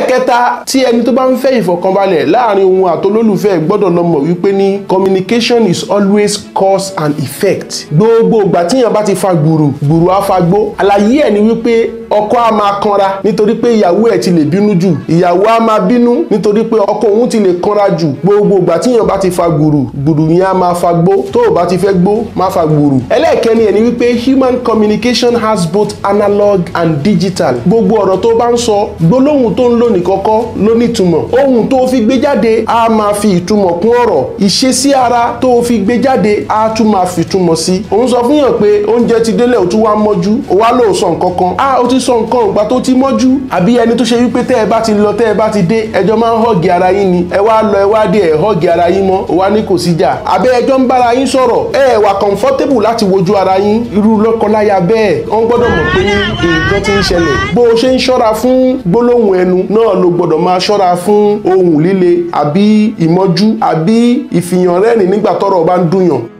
ẹlẹ́ẹ̀kẹta tí ẹni tó bá ń fẹ́ ìfọ̀kànbalẹ̀ láàrin òun àtolólùfẹ́ gbọ́dọ̀ lọ mọ̀ wípé ní communication is always cause and effect gbogbo ìgbà tíyàn bá ti fa gbùrù gbùrù á fa gbó àlàyé ẹ̀ ni wípé ọkọ á máa kanra nítorí pé ìyàwó ẹ̀ ti lè bínú jù ìyàwó á máa bínú nítorí pé ọkọ òun ti lè kanra jù gbogbo ìgbà tíyàn bá ti fa gbùrù gbùrù yẹn á máa fa gbó tó o bá ti fẹ́ gbó má fa gbùrù ẹlẹ́ẹ̀kẹ́ni ẹ̀ ni wípé human communication has both analog and digital gbogbo ọ̀rọ̀ tó bá ń sọ gbólóhùn tó ń lò ní kọ́kọ́ ló ní ìtumọ̀ ohun tó fi gbé jáde á máa fi ìtumọ̀ kún ọ̀rọ̀ ìṣesí ara tó fi gbé jáde á tún máa fi ìtumọ̀ sí òun sọ fún yàn pé oúnjẹ ti délẹ̀ ó tún wá mọ́jú ó wá lóò sọ nǹkan kan á ó ti sọ nǹkan ìgbà tó ti mọ́jú àbí ẹni tó ṣe wípé tẹ́ ẹ bá ti lọ tẹ́ ẹ bá ti dé ẹjọ́ máa ń họ́ọ̀gì ara yín ni ẹ wá lọ ẹ wá dé ẹ họ́ọ̀gì ara yín mọ́ ó wá ní kò síjà àbẹ́ ẹjọ́ ń bára yín sọ̀rọ̀ ẹ wà comfortable láti wojú ara yín irú lọ́kọláya bẹ́ẹ̀ wọ́n gbọ́dọ̀ mọ̀ pé nǹkan ti ń ṣẹlẹ̀ bó o ṣe ń ṣọ́ra fún gbólóhùn ẹnu náà ló gbọ́dọ̀ máa ṣọ́ra fún ohùn líle àbí ìmọ́jú àbí ìfìyànrẹ́rìn nígbà tọ́rọ̀ bá ń dùnyàn